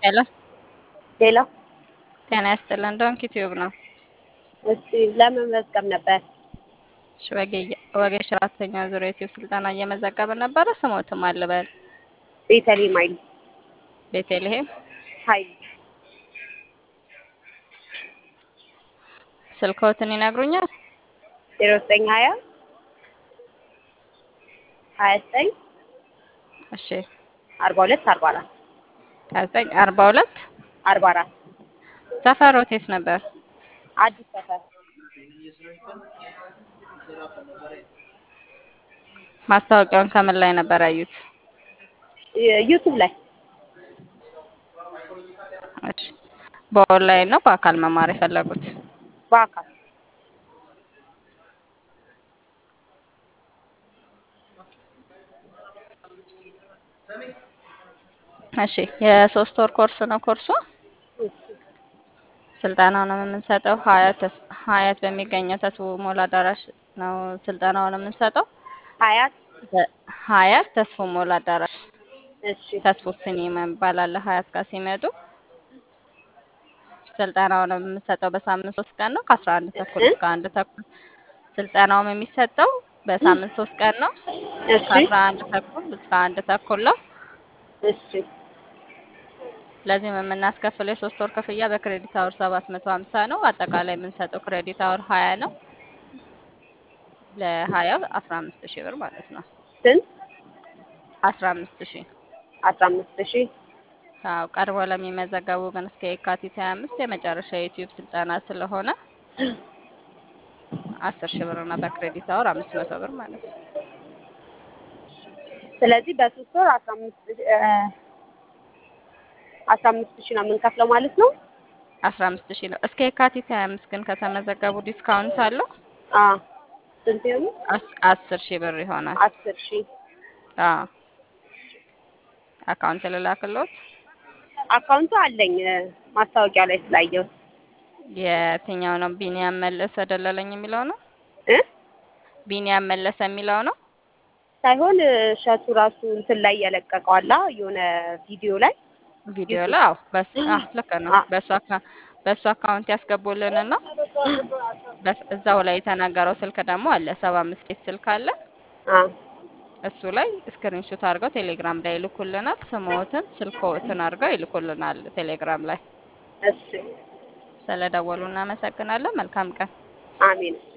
ሄሎ ሄሎ ጤና ይስጥልን። ዶንኪ ቲዩብ ነው። እስቲ ለመመዝገብ ነበር። እሺ፣ ወጌ- ወጌሽ አራተኛ ዙር የዩቲዩብ ስልጠና እየመዘገብን ነበረ። ስሞትም አልበል ቤተልሔም ኃይሉ ቤተልሔም ኃይሉ ስልክዎትን ይነግሩኛል? ዜሮ ዘጠኝ ሀያ ሀያ ዘጠኝ እሺ፣ አርባ ሁለት አርባ አራት ሀያ ዘጠኝ አርባ ሁለት አርባ አራት ሰፈሮት የት ነበር? አዲስ ሰፈር ማስታወቂያውን ከምን ላይ ነበር ያዩት? ዩቱብ ላይ እሺ፣ በኦንላይን ነው በአካል መማር የፈለጉት? በአካል እሺ፣ የሶስት ወር ኮርስ ነው ኮርሱ። ስልጠናውን የምንሰጠው ሀያት ተስ- ሀያት በሚገኘው ተስቦ ሞላ አዳራሽ ነው ስልጠናውን የምንሰጠው። ሀያት በ- ሀያት ተስፎ ሞላ አዳራሽ እሺ ተስፎ ሲኒማ ይባላል። ሀያት ጋር ሲመጡ ስልጠናውን የምንሰጠው በሳምንት ሶስት ቀን ነው ከአስራ አንድ ተኩል እስከ አንድ ተኩል። ስልጠናውም የሚሰጠው በሳምንት ሶስት ቀን ነው እሺ ከአስራ አንድ ተኩል እስከ አንድ ተኩል ነው። እሺ ለዚህም የምናስከፍለው የሶስት ወር ክፍያ በክሬዲት አወር ሰባት መቶ ሀምሳ ነው። አጠቃላይ የምንሰጠው ክሬዲት አወር ሀያ ነው። ለሀያው አስራ አምስት ሺህ ብር ማለት ነው። ስንት አስራ አምስት ሺህ አስራ አምስት ሺህ አዎ ቀርቦ ለሚመዘገቡ ግን እስከ የካቲት ሀያ አምስት የመጨረሻ የዩቲዩብ ስልጠና ስለሆነ አስር ሺህ ብር እና በክሬዲት አወር አምስት መቶ ብር ማለት ነው። ስለዚህ በሶስት ወር አስራ አምስት እ አስራ አምስት ሺህ ነው የምንከፍለው ማለት ነው። አስራ አምስት ሺህ ነው። እስከ የካቲት ሀያ አምስት ግን ከተመዘገቡ ዲስካውንት አለው አ ስንት ይሆኑ? አስ- አስር ሺህ ብር ይሆናል። አስር ሺህ አዎ አካውንት ልላክልዎት። አካውንቱ አለኝ እ ማስታወቂያ ላይ ስላየሁት የትኛው ነው? ቢኒያም መለሰ ደለለኝ የሚለው ነው። እ ቢኒያም መለሰ የሚለው ነው። ሳይሆን እ እሸቱ ራሱ እንትን ላይ የለቀቀው አላ የሆነ ቪዲዮ ላይ ቪዲዮ ላይ አዎ፣ በስ አዎ ልክ ነው። አ- በሱ አካ በሱ አካውንት ያስገቡልንና በስ- እዛው ላይ የተናገረው ስልክ ደግሞ አለ። ሰባ አምስት ቤት ስልክ አለ። አ እሱ ላይ ስክሪንሾት አድርገው ቴሌግራም ላይ ይልኩልናል። ስምዎትን፣ ስልክዎትን አድርገው ይልኩልናል ቴሌግራም ላይ። እሺ ስለደወሉ እናመሰግናለን። መልካም ቀን። አሜን